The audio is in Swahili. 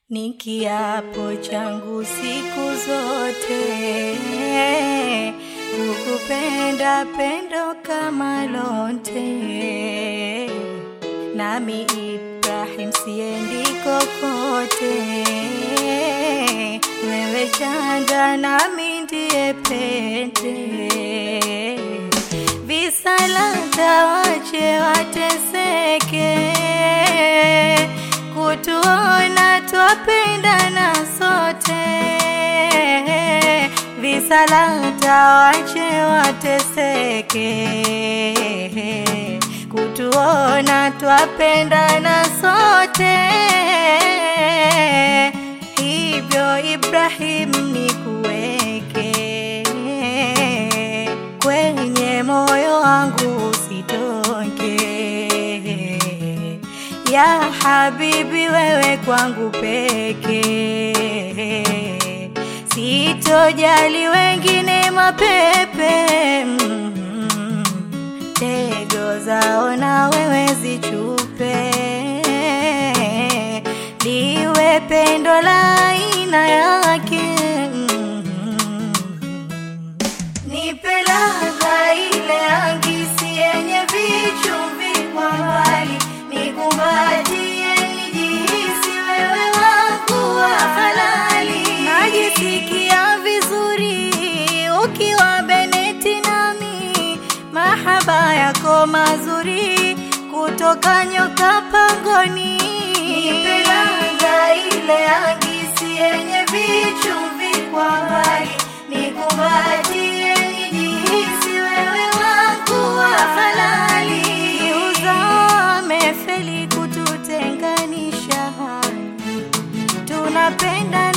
ni kiapo changu siku zote kukupenda pendo kama lonte, nami Ibrahim siendi kokote, wewe chanda nami ndiye pete, visalata wache wateseke kutuona twapendana sote, visalata wache wateseke, kutuona twapendana sote. Hivyo Ibrahim nikuweke kwenye moyo wangu usitoke ya habibi, wewe kwangu peke, sitojali wengine mapepe, mm, tego zao na wewe zichupe, liwe pendo la aina yake, mm, nipe ladha ile angisi yenye vichumvi kwa mbali nikumbatie nijihisi wewe wangu wa halali. Najisikia vizuri ukiwa Beneti nami, mahaba yako mazuri kutoka nyoka pangoni. Nipe ladha ile angisi yenye vichumvi kwa mbali, nikumbatie nijihisi wewe wangu wa halali. Uzame feli kututenganisha, tunapenda